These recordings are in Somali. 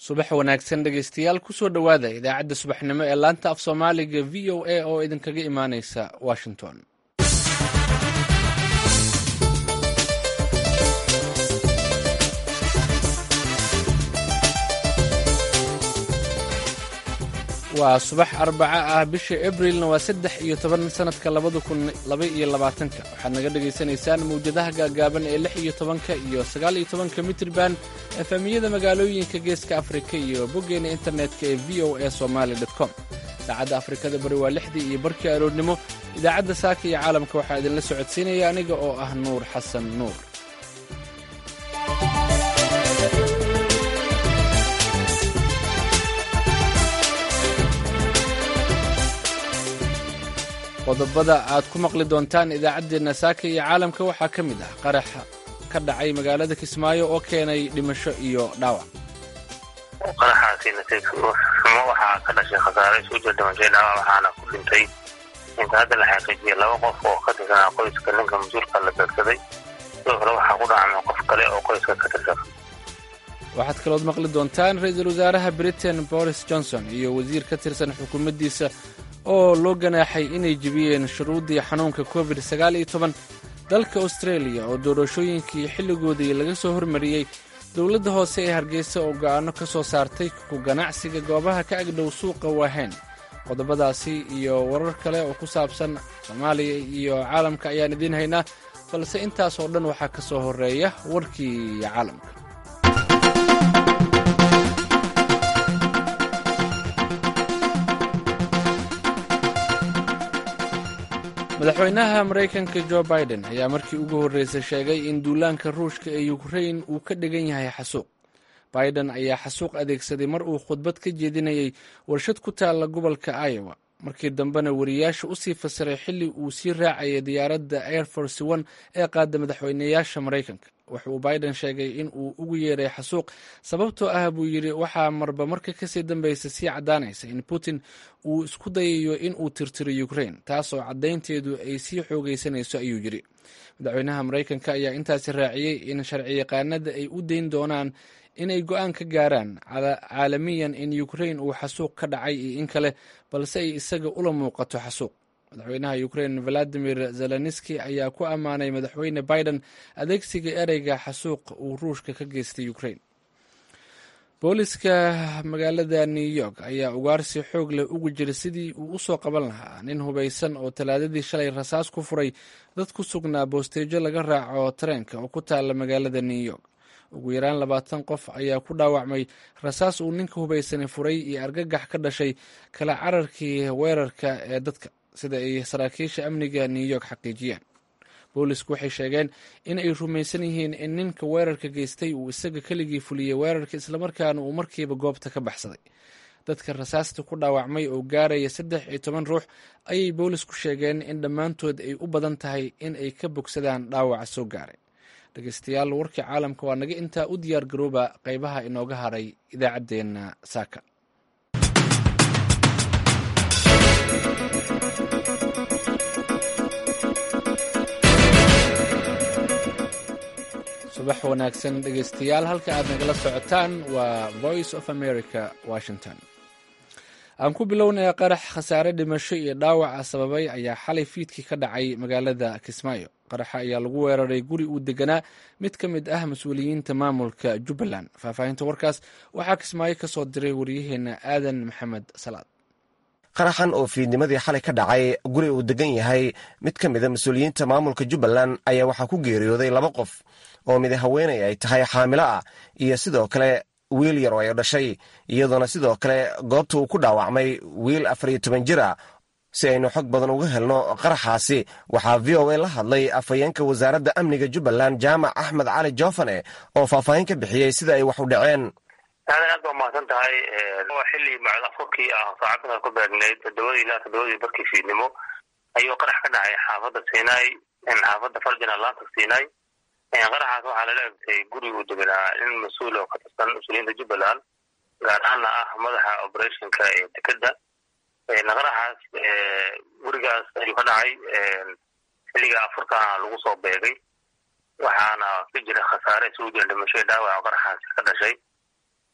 subax wanaagsan dhegaystayaal kusoo dhowaada idaacadda subaxnimo ee laanta af soomaaliga v o a oo idinkaga imaaneysa washington waa subax arbaca ah bisha abrilna waa saddex iyo toban sanadka labada kun laba iyo labaatanka waxaad naga dhagaysanaysaan mawjadaha gaagaaban ee lix iyo tobanka iyo sagaal iyo tobanka mitrban efamiyada magaalooyinka geeska afrika iyo boggeena internetka ee v o a somaali com saacadda afrikada bari waa lixdii iyo barkii aroornimo idaacadda saaka iyo caalamka waxaa idinla socodsiinaya aniga oo ah nuur xasan nuur qodobada aad ku maqli doontaan idaacaddeenna saaka iyo caalamka waxaa ka mid ah qaraxa ka dhacay magaalada kismaayo oo keenay dhimasho iyo dhaawac qaraxaasi nasiibxumo waxaa ka dhashay khasaare isugu jira dhimashay dhaawac waxaana ku dhintay inta hadda la xaqiijiyay laba qof oo ka tirsanaa qoyska ninka mas-uulka la beegsaday sidoo kale waxaa ku dhacmay qof kale oo qoyska ka tirsan waxaad kalood maqli doontaan ra-iisul wasaaraha britain boris johnson iyo wasiir ka tirsan xukuumaddiisa oo loo ganaaxay inay jebiyeen shuruuddii xanuunka covid sagaal iyo toban dalka australia oo doorashooyinkii xilligoodii laga soo hormariyey dowladda hoose ee hargeysa oo go'aano ka soo saartay ku ganacsiga goobaha ka agdhow suuqa waahayn qodobadaasi iyo warar kale oo ku saabsan soomaaliya iyo caalamka ayaan idiin haynaa balse intaas oo dhan waxaa ka soo horreeya warkii caalamka madaxweynaha maraykanka jo biden ayaa markii ugu horreysay sheegay in duulaanka ruushka ee ukrain uu ka dhigan yahay xasuuq biden ayaa xasuuq adeegsaday mar uu khudbad ka jeedinayay warshad ku taalla gobolka iowa markii dambena wariyaasha usii fasiray xilli uu sii raacayay diyaaradda air force one ee qaada madaxweyneyaasha maraykanka wuxuu biden sheegay in uu ugu yeeray xasuuq sababtoo ah buu yidhi waxaa marba marka kasii dambaysa sii caddaanaysa in putin uu isku dayayo in uu tirtiro ukrain taasoo caddaynteedu ay sii xoogaysanayso ayuu yidhi madaxweynaha maraykanka ayaa intaasi raaciyey in sharciyaqaanada ay u dayn doonaan inay go-aan ka gaaraan caalamiyan in ukrain uu xasuuq ka dhacay iyo in kale balse ay isaga ula muuqato xasuuq madaxweynaha ukrain valadimir zelenski ayaa ku ammaanay madaxweyne biden adeegsiga ereyga xasuuq uu ruushka ka geystay ukrain booliska magaalada new york ayaa ugaarsi xoog leh ugu jira sidii uu u soo qaban lahaa nin hubaysan oo talaadadii shalay rasaas ku furay dad ku sugnaa boosteejo laga raaco tareenka oo ku taalla magaalada new york ugu yaraan labaatan qof ayaa ku dhaawacmay rasaas uu ninka hubaysani furay iyo argagax ka dhashay kala cararkii weerarka ee dadka sida ay saraakiisha amniga new york xaqiijiyeen boolisku waxay sheegeen in ay rumaysan yihiin in ninka weerarka geystay uu isaga keligii fuliyey weerarka islamarkaana uu markiiba goobta ka baxsaday dadka rasaasta ku dhaawacmay oo gaaraya saddex iyo toban ruux ayay boolisku sheegeen in dhammaantood ay u badan tahay in ay ka bogsadaan dhaawaca soo gaaray dhegeystayaal warkii caalamka waa naga intaa u diyaar garooba qaybaha inooga haray idaacaddeenna saaka subax wanaagsan dhegeystayaal halka aad nagala socotaan waa voice of america washington aan ku bilownaya qarax khasaare dhimasho iyo dhaawaca sababay ayaa xalay fiidkii ka dhacay magaalada kismaayo qaraxa ayaa lagu weeraray guri uu deganaa mid ka mid ah mas-uuliyiinta maamulka jubbaland faahfaahinta warkaas waxaa kismaayo ka soo diray waryaheena aadan maxamed salaad qaraxan oo fiidnimadii xalay ka dhacay guri uu degan yahay mid ka mida mas-uuliyiinta maamulka jubbaland ayaa waxaa ku geeriyooday laba qof oo mid haweenay ay tahay xaamilo ah iyo sidoo kale wiil yar oo ay dhashay iyadoona sidoo kale goobta uu ku dhaawacmay wiil afar iyo toban jir ah si aynu xog badan uga helno qaraxaasi waxaa v o a la hadlay afhayeenka wasaaradda amniga jubbaland jaamac axmed cali joofane oo faahfaahin ka bixiyey sida ay wax u dhaceen aadan aad baa mahadsan tahay xilli macdafurkii ah saacadda ku beegnayd todobadii ilaa toddobadii barkii fiidnimo ayuu qarax ka dhacay xaafadda sinai xaafadda farjina laanta sinai qaraxaas waxaa lala egtay guri uu deganaa nin mas-uul oo ka tirsan mas-uuliyiinta jubbaland gaar ahaanna ah madaxa operationka ee dekedda qaraxaas gurigaas ayuu ka dhacay xilliga afurkaana lagu soo beegay waxaana ka jira khasaare isugu jira dhimasho dhaawac qaraxaasi ka dhashay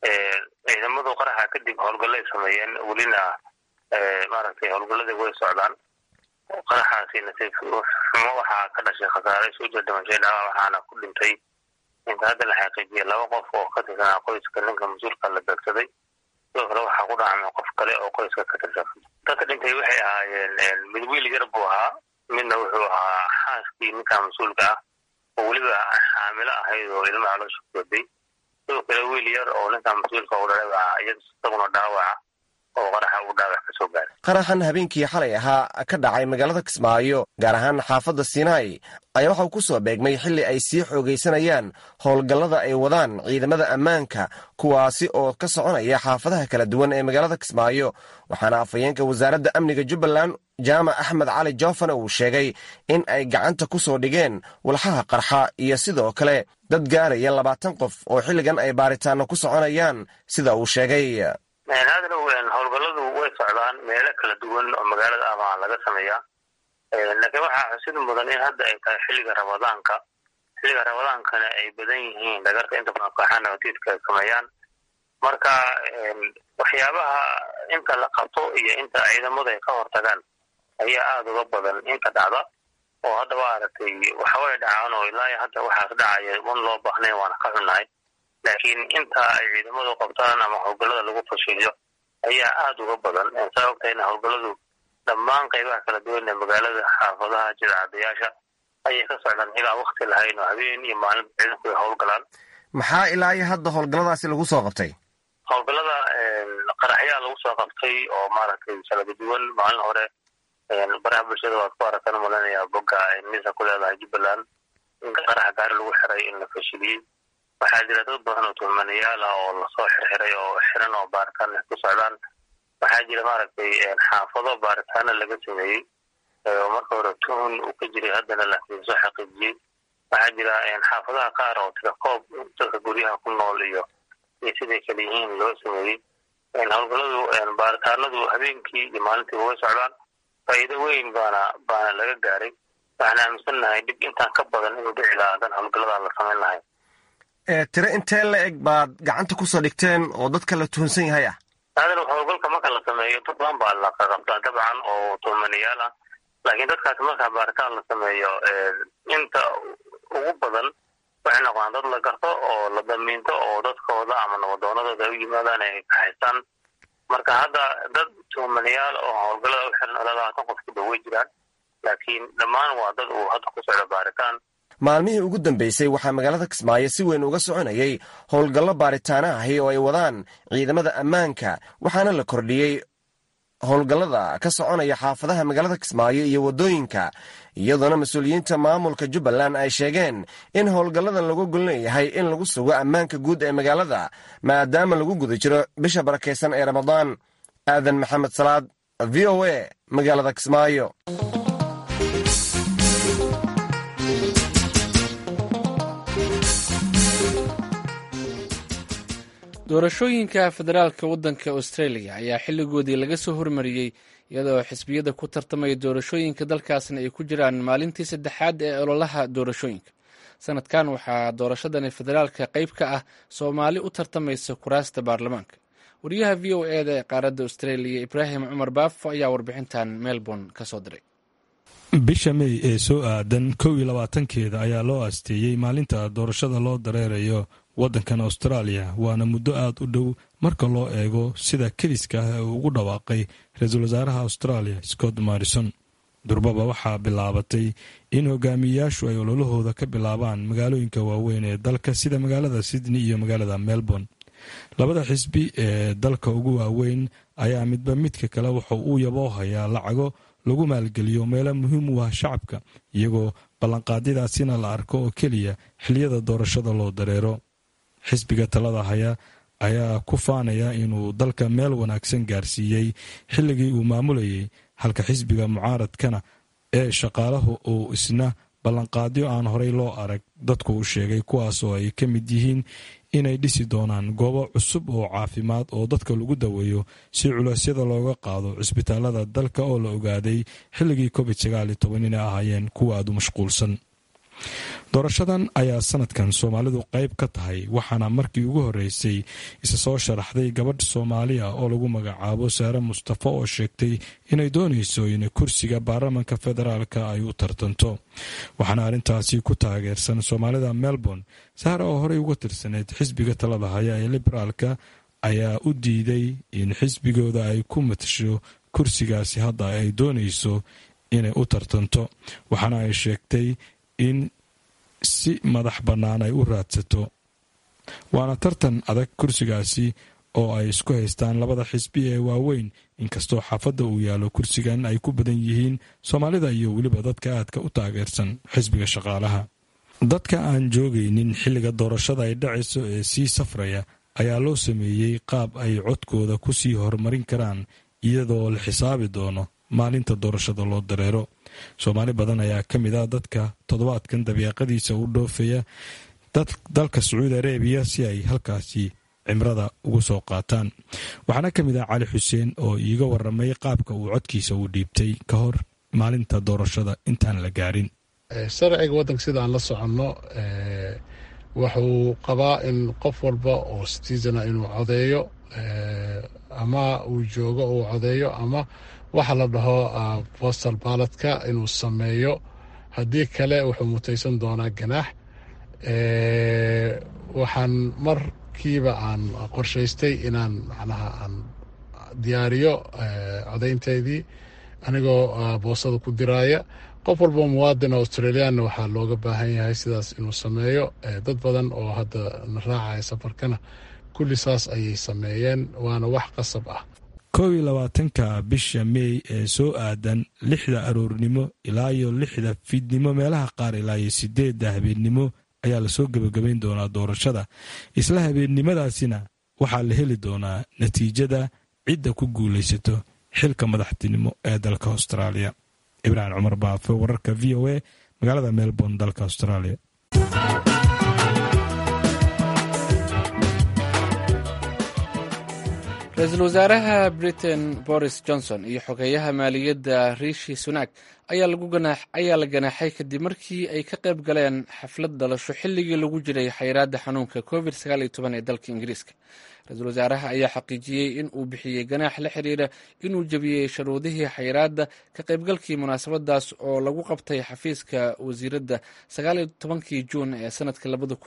ciidamadu qaraxa kadib howlgallay sameeyeen welina maaragtay howlgalladii way socdaan qaraxaasi nasiib xumo waxaa ka dhashay khasaare soo jir dhimashay dhaawaa waxaana ku dhintay inta hadda la xaqiijiyay laba qof oo ka tirsanaa qoyska ninka mas-uulka la beegsaday sidoo kale waxaa ku dhacmay qof kale oo qoyska ka tirsan dadka dhintay waxay ahaayeen mid wiil yar buu ahaa midna wuxuu ahaa xaaskii ninka mas-uulka ah oo weliba xaamilo ahayd oo ilma caloosha kuwaday sidoo kale wiil yar oo ninka mas-uulka u dhalay baa isaguna dhaawaca oo qaraxa uu dhaawac ka soo gaaray qaraxan habeenkii xalay ahaa ka dhacay magaalada kismaayo gaar ahaan xaafadda sinai ayaa waxauu ku soo beegmay xilli ay sii xoogaysanayaan howlgallada ay wadaan ciidamada ammaanka kuwaasi oo ka soconaya xaafadaha kala duwan ee magaalada kismaayo waxaana afhayeenka wasaaradda amniga jubbaland jaamac axmed cali joofane uu sheegay in ay gacanta ku soo dhigeen walxaha qarxa iyo sidoo kale dad gaaraya labaatan qof oo xilligan ay baaritaanno ku soconayaan sida uu sheegay haadalow howlgalladu way socdaan meelo kala duwan oo magaalada ama laga sameeyaa laakiin waxaa xusid mudan in hadda ay tahay xilliga ramadaanka xilliga ramadaankana ay badan yihiin dhagarta inta badan kooxaha nabatiidka ay sameeyaan marka waxyaabaha inta la qabto iyo inta ciidamadu ay ka hortagaan ayaa aada uga badan inta dhacda oo hadda waa aragtay waxaway dhacaan oo ilaa hadda waxaas dhacaya un loo baahnayn waana ka xunnahay laakiin inta ay ciidamadu qabtaan ama howlgallada lagu fashiliyo ayaa aada uga badan saa ogtahayna howlgalladu dhammaan qaybaha kala duwan ee magaalada xaafadaha jidacadayaasha ayay ka socdaan ilaa wakti lahayn oo habeen iyo maalin ciidanku ay howlgalaan maxaa ilaa iyo hadda howlgalladaasi lagu soo qabtay howlgallada qaraxyaa lagu soo qabtay oo maaragtay kala duwan maalin hore baraha bulshada waad ku aragtan malanaya bogga misa ku leedahay jubbaland in qaraxa gaari lagu xiray in la fashiliyey waxaa jira dad badan oo tuhmanayaal ah oo lasoo xirxiray oo xiran oo baaritaan ku socdaan waxaa jira maaragtay xaafado baaritaano laga sameeyey oo marka hore tuhun uu ka jiray haddana laakiin soo xaqiijiyey waxaa jira xaafadaha qaar oo tirakoob dadka guryaha ku nool iyo iyo siday kala yihiin loo sameeyey howlgalladu baaritaanadu habeenkii iyo maalintiiba way socdaan faa'iido weyn baana baana laga gaaray waxaan aaminsannahay dhib intaan ka badan inuu dhici lahaa hadan howlgallada la samayn lahay tiro intee la eg baad gacanta kusoo dhigteen oo dadka la tuhunsan yahay ah aadal howlgalka marka la sameeyo dad badan baa la qaqabtaa dabcan oo tuhmanayaal ah laakiin dadkaasi markaa baaritaan la sameeyo inta ugu badan waxay noqdaan dad la garto oo la damiinto oo dadkooda ama nabadoonadooda u yimaadaan ay kahaystaan marka hadda dad tuhmanayaal oo howlgallada u xiran ilaa labaatan qof ku dhow way jiraan laakiin dhammaan waa dad uu hadda ku socdo baaritaan maalmihii ugu dambeysay waxaa magaalada kismaayo si weyn uga soconayay howlgallo baaritaana ahi oo ay wadaan ciidamada ammaanka waxaana la kordhiyey howlgallada ka soconaya xaafadaha magaalada kismaayo iyo waddooyinka iyadoona mas-uuliyiinta maamulka jubbaland ay sheegeen in howlgalladan lagu golleeyahay in lagu sugo ammaanka guud ee magaalada maadaama lagu guda jiro bisha barakaysan ee ramadaan aadan maxamed salaad v o a magaalada kismaayo doorashooyinka federaalka waddanka australia ayaa xilligoodii laga soo hormariyey iyadoo xisbiyada ku tartamaya doorashooyinka dalkaasna ay ku jiraan maalintii saddexaad ee ololaha doorashooyinka sanadkan waxaa doorashadani federaalka qayb ka ah soomaali u tartamaysa kuraasta baarlamaanka wariyaha v o eda ee qaaradda australia ibraahim cumar baafo ayaa warbixintan melbourne ka soo diray bisha mey ee soo aadan kow iyo labaatankeeda ayaa loo aasteeyey maalinta doorashada loo dareerayo waddankan austraaliya waana muddo aada u dhow marka loo eego sida kediska ah ee uu ugu dhawaaqay ra-iisul wasaaraha australia scott marrison durbaba waxaa bilaabatay in hogaamiyeyaashu ay ololahooda ka bilaabaan magaalooyinka waaweyn ee dalka sida magaalada sydney iyo magaalada melbourne labada xisbi ee dalka ugu waaweyn ayaa midba midka kale wuxuu uu yaboo hayaa lacago lagu maalgeliyo meelo muhiim u ah shacabka iyagoo ballanqaadyadaasina la arko oo keliya xiliyada doorashada loo dareero xisbiga talada haya ayaa ku faanaya inuu dalka meel wanaagsan gaarsiiyey xilligii uu maamulayay halka xisbiga mucaaradkana ee shaqaalahu uu isna ballanqaadyo aan horey loo arag dadku u sheegay kuwaas oo ay ka mid yihiin inay dhisi doonaan goobo cusub oo caafimaad oo dadka lagu daweeyo si culeysyada looga qaado cisbitaalada dalka oo la ogaaday xilligii covid sagaal iyo toban inay ahaayeen kuwa aada u mashquulsan doorashadan ayaa sanadkan soomaalidu qayb ka tahay waxaana markii ugu horeysay isa soo sharaxday gabadh soomaaliya oo lagu magacaabo saare mustafa oo sheegtay inay doonayso in kursiga baarlamanka federaalk ay u tartanto waxaana arrintaasi ku taageersan soomaalida melbourne saare oo horey uga tirsaneyd xisbiga talada haya ee liberaalka ayaa u diiday in xisbigooda ay ku matasho kursigaasi hadda ay doonayso inay u tartanto waxaana ay sheegtay in si madax bannaan ay u raadsato waana tartan adag kursigaasi oo ay isku haystaan labada xisbi ee waaweyn inkastoo xaafadda uu yaallo kursigan ay ku badan yihiin soomaalida iyo weliba dadka aadka u taageersan xisbiga shaqaalaha dadka aan joogaynin xilliga doorashada ay dhacayso ee sii safraya ayaa loo sameeyey qaab ay codkooda ku sii horumarin karaan iyadoo la xisaabi doono maalinta doorashada loo dareero soomaali badan ayaa ka mid ah dadka toddobaadkan dabeeqadiisa u dhoofaya dalka sacuudi arabiya si ay halkaasi cimrada ugu soo qaataan waxaana ka mid ah cali xuseen oo iiga waramay qaabka uu codkiisa u dhiibtay ka hor maalinta doorashada intaan la gaarin sharciga waddanka sida aan la soconno wuxuu qabaa in qof walba oo citizana inuu codeeyo ama uu joogo uu codeeyo ama waxa la dhaho postal baladka inuu sameeyo haddii kale wuxuu mutaysan doonaa ganaax waxaan markiiba aan qorshaystay inaan macnaha aan diyaariyo codaynteydii anigoo boosada ku diraaya qof walba muwaadin australiyaanna waxaa looga baahan yahay sidaas inuu sameeyo dad badan oo hadda na raacaya safarkana kulli saas ayay sameeyeen waana wax qasab ah kow iyo labaatanka bisha meey ee soo aadan lixda aroornimo ilaa iyo lixda fiidnimo meelaha qaar ilaa iyo sideedda habeennimo ayaa lasoo gebagabayn doonaa doorashada isla habeennimadaasina waxaa la heli doonaa natiijada cidda ku guulaysato xilka madaxtinimo ee dalka austraaliya ibraahim cumar baafe wararka v o a magaalada melbourne dalka australia ra-iisul wasaaraha britain boris johnson iyo xogeeyaha maaliyadda riishi sunak ayaa la ganaaxay kadib markii ay ka qayb galeen xaflad dhalasho xilligii lagu jiray xayiraadda xanuunka covid ee dalka ingiriiska ra-iisul wasaaraha ayaa xaqiijiyey in uu bixiyey ganaax la xiriira inuu jebiyey sharuudihii xayiraadda ka qaybgalkii munaasabadaas oo lagu qabtay xafiiska wasiiradda kii juun ee sanadka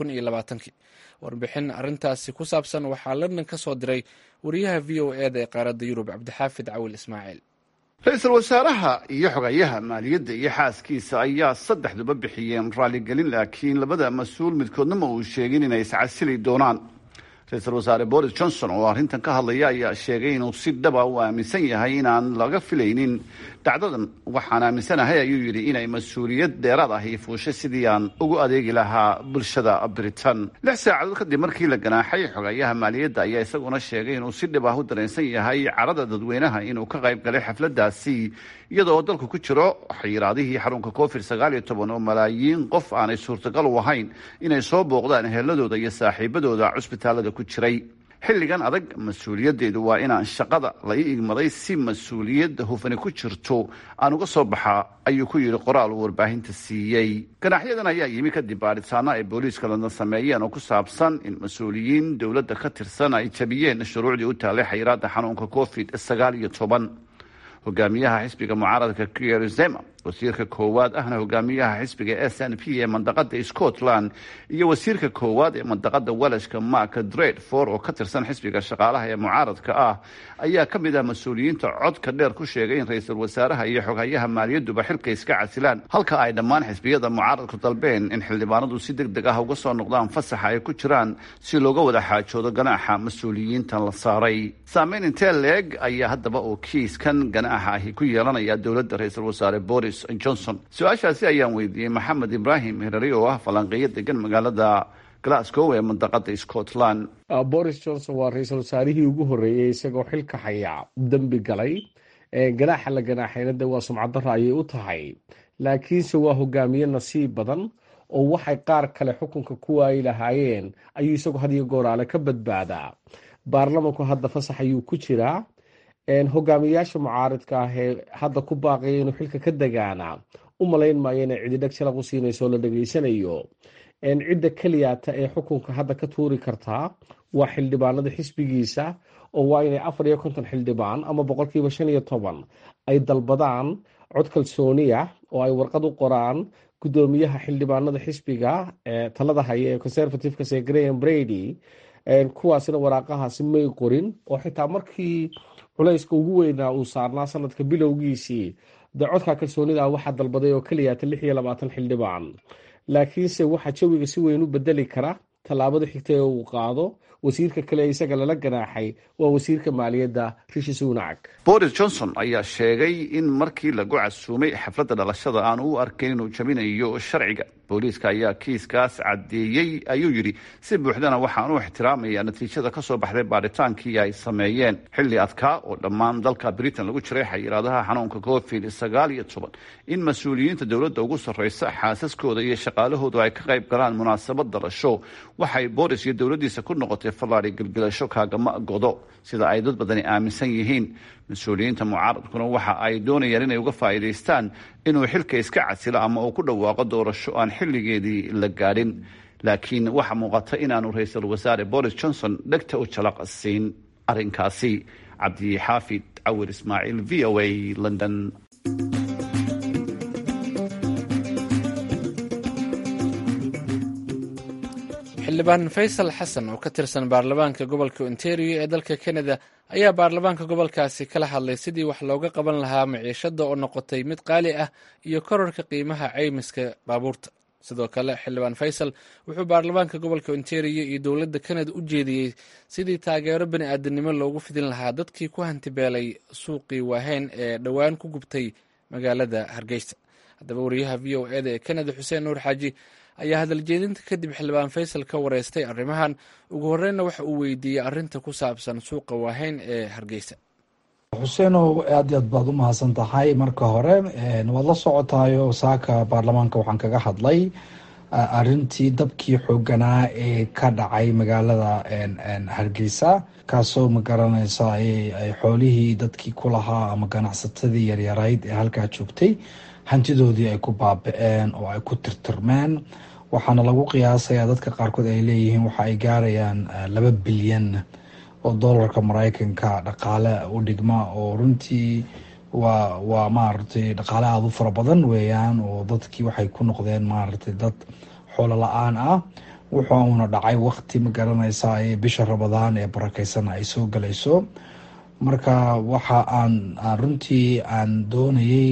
warbixin arintaasi ku saabsan waxaa london ka soo diray wariyaha v o eda ee qaaradda yurub cabdixaafid cawil ismaaciil ra-iisul wasaaraha iyo xogayaha maaliyadda iyo xaaskiisa ayaa saddexduba bixiyeen raaligelin laakiin labada mas-uul midkoodna ma uu sheegin inay iscasili doonaan ra-iisul wasaare boris johnson oo arrintan ka hadlaya ayaa sheegay inuu si dhaba u aaminsan yahay inaan laga filaynin dhacdadan waxaan aaminsanahay ayuu yidhi inay mas-uuliyad dheeraad ahi fuushay sidii aan ugu adeegi lahaa bulshada britain lix saacadood kadib markii la ganaaxay xogayaha maaliyadda ayaa isaguna sheegay inuu si dhib ah u dareensan yahay carada dadweynaha inuu ka qayb galay xafladaasi iyadoo dalku ku jiro xayiraadihii xarunka covid sagaal iyo toban oo malaayiin qof aanay suurtagal u ahayn inay soo booqdaan eheladooda iyo saaxiibadooda cusbitaalada ku jiray xilligan adag mas-uuliyaddeedu waa inaan shaqada la ii igmaday si mas-uuliyadda hufani ku jirto aan uga soo baxaa ayuu ku yidhi qoraal uu warbaahinta siiyey ganaaxyadan ayaa yimi kadib baadhitaano ay booliiska london sameeyeen oo ku saabsan in mas-uuliyiin dowladda ka tirsan ay jabiyeen shuruucdii u taallay xayiraadda xanuunka covid sagaal iyo toban hogaamiyaha xisbiga mucaaradka kier zema wasiirka koowaad ahna hogaamiyaha xisbiga s n p ee mandaqada scotland iyo wasiirka koowaad ee mandaqada welashka mark dredfor oo ka tirsan xisbiga shaqaalaha ee mucaaradka ah ayaa ka mid ah mas-uuliyiinta codka dheer ku sheegay in ra-iisul wasaaraha iyo xoghayaha maaliyaduba xilka iska casilaan halka ay dhammaan xisbiyada mucaaradku dalbeen in xildhibaanadu si deg deg ah uga soo noqdaan fasaxa ay ku jiraan si looga wada xaajoodo ganaaxa mas-uuliyiintan la saaray saameyn intee leeg ayaa haddaba oo kiiskan ganaaxa ahi ku yeelanaya dowladda ra-iisul wasaare boris johnson su-aashaasi ayaan weydiiyey maxamed ibraahim herari oo ah falanqeeyo degan magaalada glasgow ee mandaqada scotland boris johnson waa ra-iisul wasaarihii ugu horreeyey isagoo xilka haya dembi galay ganaaxa la ganaaxayna de waa sumcaddarra ayay u tahay laakiinse waa hogaamiye nasiib badan oo waxay qaar kale xukunka ku waayi lahaayeen ayuu isagu had iyo gooraale ka badbaadaa baarlamanku hadda fasax ayuu ku jiraa hogaamiyayaasha mucaaridka ah ee hadda ku baaqaya inuu xilka ka degaana u malayn maayo inay cididheg jalaq u siinayso la dhegaysanayo cidda keliyaata ee xukunka hadda ka tuuri kartaa waa xildhibaanada xisbigiisa oo waa inay afar iyo konton xildhibaan ama boqolkiiba shan iyo toban ay dalbadaan cod kalsooniya oo ay warqad u qoraan gudoomiyaha xildhibaanada xisbiga ee talada haya ee conservativeka ee graham brady kuwaasina waraaqahaasi may qorin oo xitaa markii culayska ugu weynaa uu saarnaa sanadka bilowgiisii dee codka kalsoonida waxaa dalbaday oo keliyaata lix iyo labaatan xildhibaan laakiinse waxaa jawiga si weyn u bedeli kara tallaabada xigta ee uu qaado wasiirka kale isaga lala ganaaxay waa wasiirka maaliyadda rishi sunak boris johnson ayaa sheegay in markii lagu casuumay xafladda dhalashada aan u arkayn inuu jabinayo sharciga booliiska ayaa kiiskaas caddeeyey ayuu yidhi si buuxdana waxaan u ixtiraamayaa natiijada ka soo baxday baadhitaankii ay sameeyeen xilli adkaa oo dhammaan dalka britain lagu jiray xayiraadaha xanuunka covid sagaal iyo toban in mas-uuliyiinta dowladda ugu sarreysa xaasaskooda iyo shaqaalahoodu ay ka qayb galaan munaasabad dalasho waxay boris iyo dowladdiisa ku noqotay fallaadi gilgilasho kaagama godo sida ay dad badani aaminsan yihiin mas-uuliyiinta mucaaradkuna waxa ay doonayaan inay uga faa'iidaystaan inuu xilka iska casilo ama uu ku dhawaaqo doorasho aan xilligeedii la gaadhin laakiin waxaa muuqata inaanu ra-iisul wasaare boris johnson dhegta u jalaq siin arrinkaasi cabdi xaafid cawir ismaaciil v o a london xildhibaan faysal xasan oo ka tirsan baarlamaanka gobolka ontario ee dalka canada ayaa baarlamaanka gobolkaasi kala hadlay sidii wax looga qaban lahaa maciishada oo noqotay mid qaali ah iyo korarka qiimaha caymiska baabuurta sidoo kale xildhibaan faysal wuxuu baarlamaanka gobolka ontario iyo dowladda canada u jeediyey sidii taageero bani aadanimo loogu fidin lahaa dadkii ku hantibeelay suuqii waaheyn ee dhowaan ku gubtay magaalada hargeysa haddaba wariyaha v o eda ee canada xuseen nuur xaaji ayaa hadaljeedinta kadib xildhibaan faysal ka wareystay arrimahan ugu horreynna waxa uu weydiiyey arrinta ku saabsan suuqa waaheyn ee hargeysa xuseenow aad i aad baad u mahadsan tahay marka hore waad la socotayo saaka baarlamaanka waxaan kaga hadlay arintii dabkii xooganaa ee ka dhacay magaalada hargeysa kaasoo magaranaysa ay xoolihii dadkii ku lahaa ama ganacsatadii yaryarayd ee halkaa joogtay hantidoodii ay ku baaba-een oo ay ku tirtirmeen waxaana lagu qiyaasayaa dadka qaarkood ay leeyihiin waxa ay gaarayaan laba bilyan oo doolarka mareykanka dhaqaale u dhigma oo runtii waa waa maaragtay dhaqaale aada u fara badan weeyaan oo dadkii waxay ku noqdeen maaragtay dad xoolo la-aan ah wuxuuna dhacay waqti ma garanaysa ee bisha rabadaan ee barakeysan ay soo galayso marka waxa aan runtii aan doonayay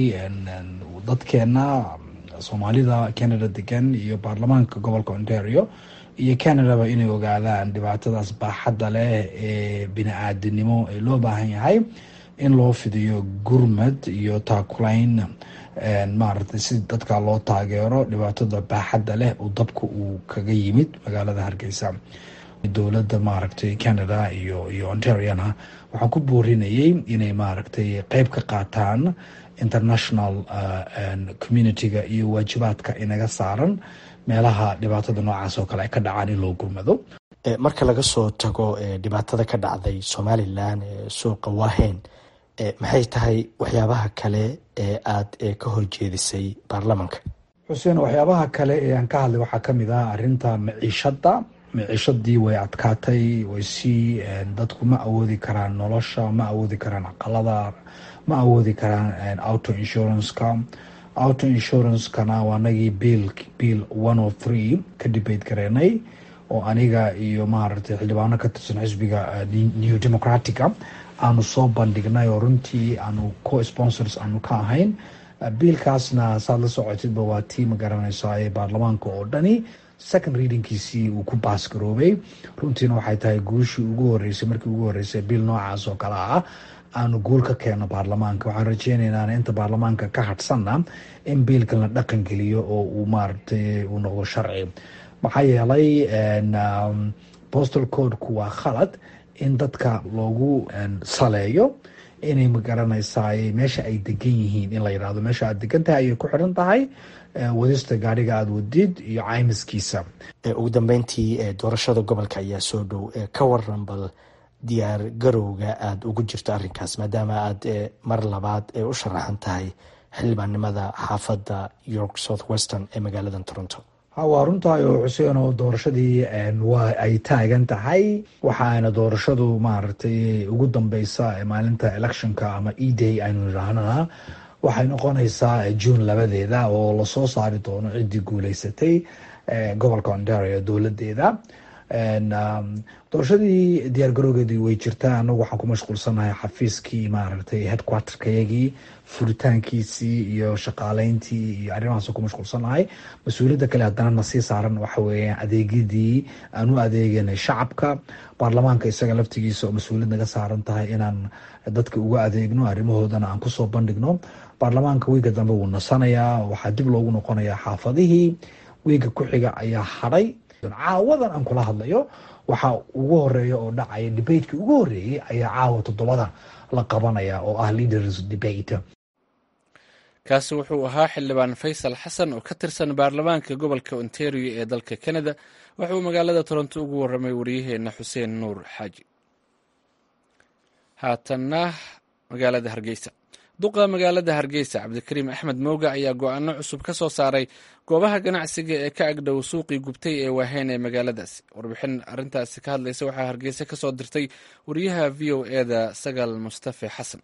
dadkeena soomaalida canada degan iyo baarlamaanka gobolka ontario iyo canadaba inay ogaadaan dhibaatadaas baaxadda leh ee bini-aadinimo ee loo baahan yahay in loo fidiyo gurmad iyo taakulayn maaragtay si dadka loo taageero dhibaatada baaxadda leh uu dabka uu kaga yimid magaalada hargeysa dowladda maaragtay canada iyo iyo ontariana waxaan ku boorinayay inay maaragtay qeyb ka qaataan international community-ga iyo waajibaadka inaga saaran meelaha dhibaatada noocaas oo kale ay ka dhacaan in loo gurmado marka laga soo tago dhibaatada ka dhacday somalilan suuqa waaheyn maxay tahay waxyaabaha kale ee aada ka horjeedisay baarlamanka xuseen waxyaabaha kale ee aan ka hadlay waxaa kamid ah arinta maciishada maciishadii way adkaatay way sii dadku ma awoodi karaan nolosha ma awoodi karaan aqalada ma awoodi karaan auto insurance-ka auto insurance-kana waa anagii biil biil one o three ka debate gareenay oo aniga iyo maaragtay xildhibaano ka tirsan xisbiga new democratica aanu soo bandhignay oo runtii aanu co sponsors aanu ka ahayn biilkaasna saad la socotidba waa tii ma garanaysa ee baarlamaanka oo dhani second readingkiisii uu ku baasgaroobay runtiina waxay tahay guushii ugu horeysay markii ugu horeysay biil noocaas oo kale ah aanu guul ka keeno baarlamaanka waxaan rajeyneynaa inta baarlamaanka ka hadhsanna in biilkan la dhaqan geliyo oo uu maaragtay uu noqdo sharci maxaa yeelay postal codeku waa khalad in dadka loogu saleeyo inay magaranaysaa meesha ay degan yihiin in la yidhahdo meesha aad degan tahay ayay ku xiran tahay wadista gaadhiga aada wadid iyo caymiskiisa ugu dambeyntii doorashada gobolka ayaa soo dhow ka waran bal diyaar garowga aada ugu jirto arrinkaas maadaama aada mar labaad u sharaxan tahay xildhibaannimada xaafadda york south western ee magaalada toronto waa runtahay oo xuseen oo doorashadii waa ay taagan tahay waxaana doorashadu maaragtay ugu dambeysa maalinta electionka ama e day aynu idhaahnana waxay noqonaysaa june labadeeda oo lasoo saari doono ciddii guuleysatay gobolka ontario dowladeeda doorashadii diyaargarowgeedii way jirtaa anagu waxaan ku mashquulsanahay xafiiskii maaragtay headquarterkayagii furitaankiisii iyo shaqaaleyntii iyo arrimahaas ku mashquulsanahay mas-uuliyadda kale haddana nasii saaran waxa weeya adeegyadii aan u adeeganay shacabka baarlamaanka isaga laftigiisa oo mas-uuliyad naga saaran tahay inaan dadka uga adeegno arrimahoodana aan kusoo bandhigno baarlamaanka wiiga dambe wuu nasanayaa waxaa dib loogu noqonayaa xaafadihii wiiga ku xiga ayaa hadhay caawadan aan kula hadlayo waxaa ugu horeeya oo dhacaya debateki ugu horeeyey ayaa caawa toddobada la qabanaya oo ah leaders debate kaasi wuxuu ahaa xildhibaan faysal xasan oo ka tirsan baarlamaanka gobolka ontario ee dalka canada wuxuu magaalada toronto ugu waramay wariyaheenna xuseen nuur xaaji haatanna magaalada hargeysa duqa magaalada hargeysa cabdikariim axmed mooga ayaa go-aano cusub ka soo saaray goobaha ganacsiga ee ka agdhow suuqii gubtay ee waaheen ee magaaladaasi warbixin arintaasi ka hadlaysa waxaa hargeysa ka soo dirtay wariyaha v o eda sagaal mustafe xasan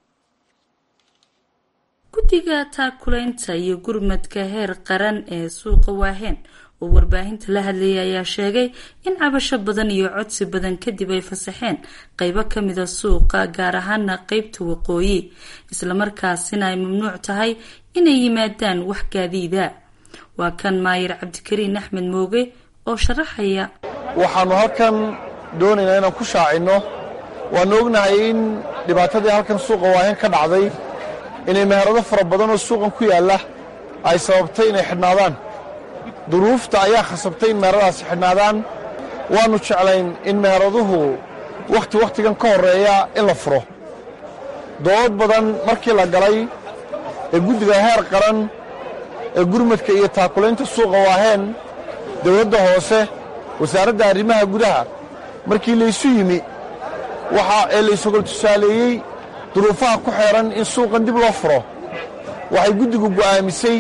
guddiga taakulaynta iyo gurmadka heer qaran ee suuqa waaheen oo warbaahinta la hadlayay ayaa sheegay in cabasho badan iyo codsi badan kadib ay fasaxeen qeybo kamida suuqa gaar ahaana qeybta waqooyi islamarkaasina ay mamnuuc tahay inay yimaadaan wax gaadiida waa kan maayir cabdikariin axmed mooge oo sharaxaya waxaanu halkan doonaynaa inaan ku shaacinno waanu ognahay in dhibaatadii halkan suuqa waaheen ka dhacday inay meherado fara badan oo suuqan ku yaalla ay sababtay inay xidhnaadaan duruufta ayaa khasabtay in meheradaasi xidhnaadaan waannu jeclayn in meheraduhu wakhti wakhtigan ka horreeya in la furo dood badan markii la galay ee guddiga heer qaran ee gurmadka iyo taakulaynta suuqa waaheen dawladda hoose wasaaradda arrimaha gudaha markii laysu yimi waxa ee laysogol tusaaleeyey duruufaha ku xeehan in suuqan dib loo furo waxay guddigu go'aamisay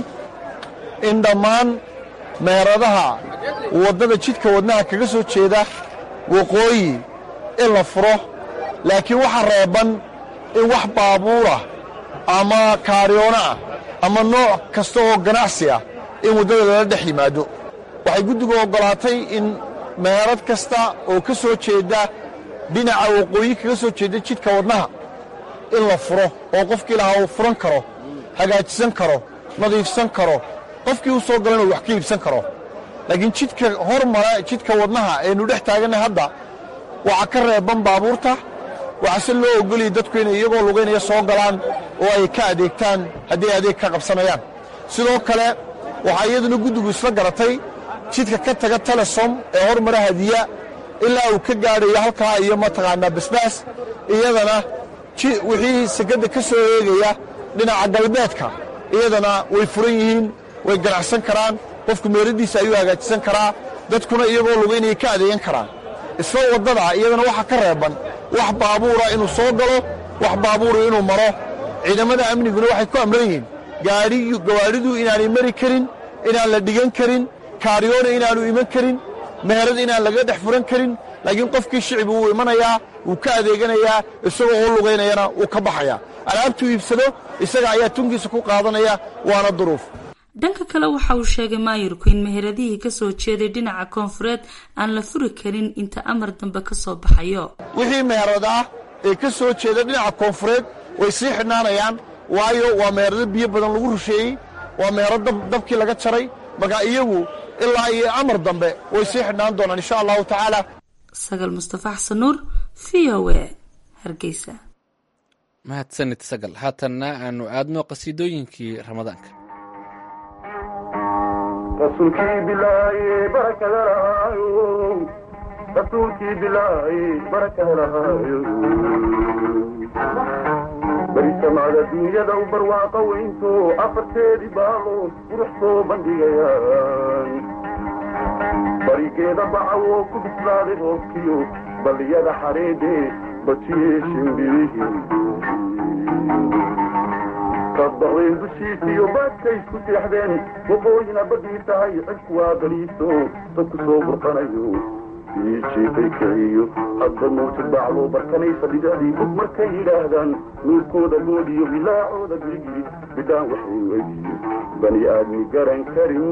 in dhammaan meheradaha waddada jidka wadnaha kaga soo jeeda waqooyi in la furo laakiin waxa reeban in wax baabuurah ama kaaryoona ah ama nooc kasta oo ganacsi ah in waddada lala dhex yimaado waxay guddigu oggolaatay in meherad kasta oo ka soo jeedda dhinaca waqooyi kaga soo jeedda jidka wadnaha in la furo oo qofkii lahaa uu furan karo hagaajisan karo nadiifsan karo qofkii u soo galan uu wax ka iibsan karo laakiin jidka hormara jidka wadnaha aynu dhex taaganay hadda waxaa ka reeban baabuurta waxaase loo ogoliyay dadku inay iyagoo lugaynaya soo galaan oo ay ka adeegtaan haddii adeeg ka qabsanayaan sidoo kale waxaa iyaduna guddigu isla garatay jidka ka taga telesom ee hormara hadiya ilaa uu ka gaadhayo halkaa iyo mataqaanaa basbaas iyadana wixii sekadda ka soo eegaya dhinaca galbeedka iyadana way furan yihiin way ganacsan karaan qofku meeradiisa ayuu hagaajisan karaa dadkuna iyagoo lugaynaya ka adeegan karaan isla waddada iyadana waxaa ka reeban wax baabuura inuu soo galo wax baabuura inuu maro ciidamada amniguna waxay ku amran yihiin gawaadhidu inaanay mari karin inaan la dhigan karin kaaryoona inaanu iman karin meherad inaan laga dhex furan karin laakiin qofkii shicbi wuu imanayaa wuu ka adeeganayaa isagoo u lugaynayana wuu ka baxayaa alaabtuu iibsado isaga ayaa tunkiisa ku qaadanaya waana duruuf dhanka kale waxa uu sheegay maayirku in meheradihii ka soo jeeday dhinaca koonfureed aan la furi karin inta amar dambe ka soo baxayo wixii meherad ah ee ka soo jeeda dhinaca koonfureed way sii xidhnaanayaan waayo waa meherado biyo badan lagu rusheeyey waa meherad dabkii laga jaray marka iyagu ilaa iyo amar dambe way sii xidhnaan doonaan insha allahu tacaala sagal mustafa xasan nuur v o e hargeysa mahadsanid sagal haatanna aanu aadno qasiidooyinkii ramadaanka rasuulkii bilaaye barakada lahaayo rasuulkii bilaaye barakada lahaayo beri samacda dunyada u barwaaqa weynto afarteedii baalood qurux soo bandhigayaan barigeeda bacawo ku bislaaday roobkiyo balliyada xareedhe bajiye shimbirihii badbaqdayn dushiisiyo baadkay isku seexdeen waqooyina badii tahay cidku waa baliiso dadku soo burqanayo jiifay kiciyo hadba mawjad bacdo barkanaysa bidadii bug markay yidhaahdaan nuurkooda goodiyo bilaacooda girigiri bidhaan waxay weydiyo bani aadmi garan karin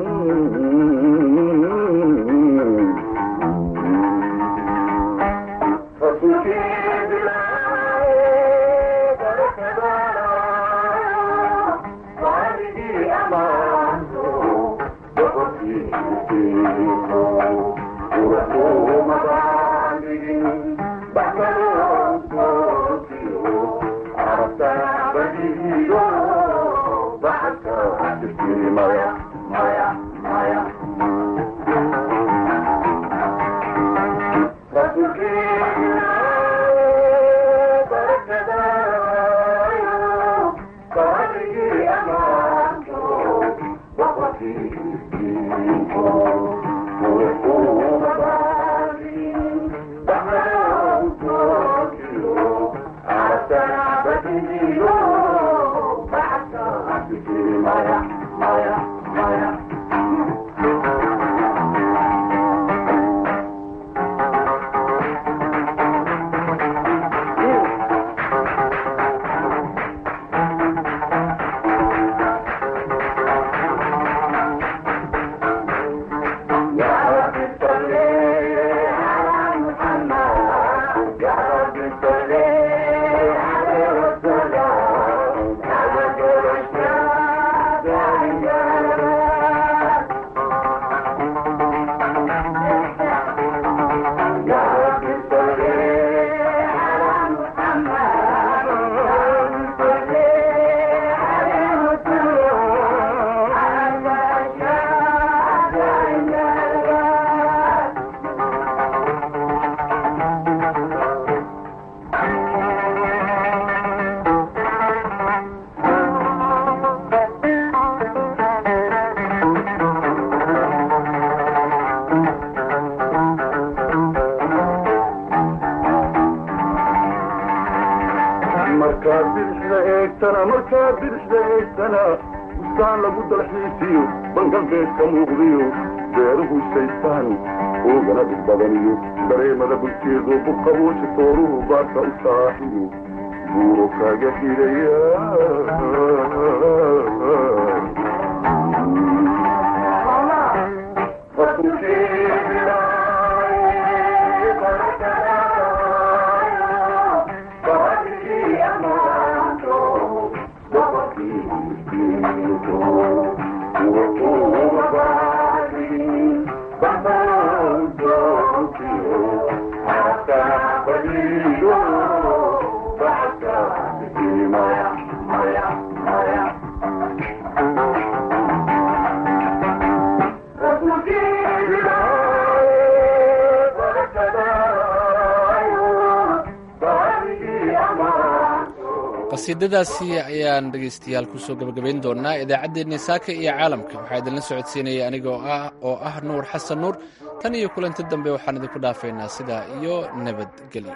markaad bidixda eegtana markaad bidixda eegtana bustaan lagu dalxiisiyo bangalbeedka muuqdiyo beeruhu shaystaan oogana dhig badaniyo dareemada bulkeedu buqabuushi tooruhu baarka u saaxiyo buuro kaaga xidhaya qasiidadaasi ayaan dhegaystayaal kusoo gabagabayn doonaa idaacaddeenni saaka iyo caalamka waxaa idinla socodsiinaya aniga oo ah nuur xasan nuur tan iyo kulanti dambe waxaan idinku dhaafaynaa sidaa iyo nabadgelyo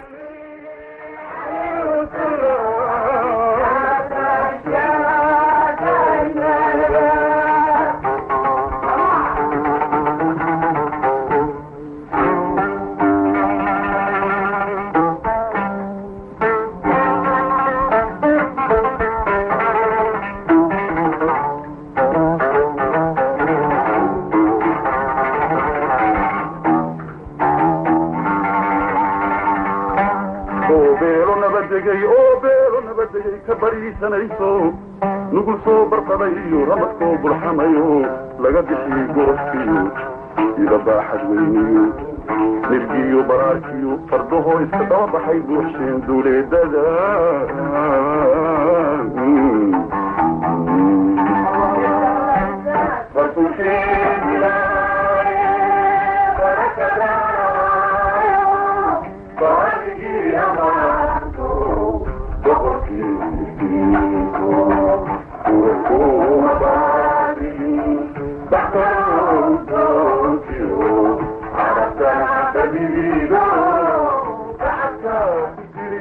nugul soo barqaday iyo ramadkoo burxamayo laga bixiyey gorofkiyo ida baaxad weyniyo nirgiyo baraarkiyo fardahoo iska daba baxay buuxsheen duuleedada Thank you.